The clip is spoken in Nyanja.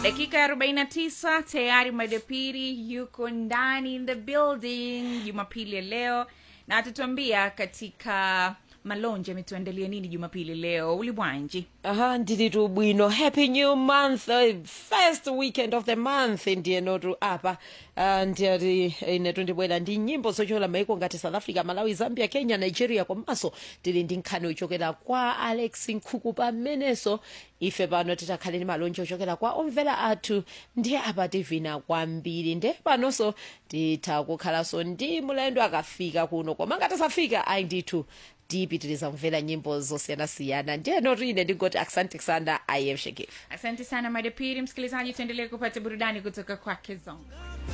dakika ya 49 tayari madepiri yuko ndani in the building jumapili ya leo na atatuambia katika malonje ametuandalia nini jumapili leo ulibwanji aha ndilitu bwino happy new month uh, first weekend of the month ndiye notu apa uh, ndiyati inetu ndibwera ndi nyimbo zochokera maiko ngati south africa malawi zambia kenya nigeria komanso tili ndi nkhani ochokera kwa alex nkhuku pamenenso ife pano titakhale ndi malonje ochokera kwa omvera athu ndiye apa tivina kwambiri nde panonso titha kukhalanso ndi mulendo akafika kuno koma ngatasafika ayi ndithu tipitiriza kumvera nyimbo zosiyanasiyana ndiye notu ine ndingoti asante sana i am shekif asante sana madepiri msikilizaji tuendelee kupata burudani kutoka kwake zongo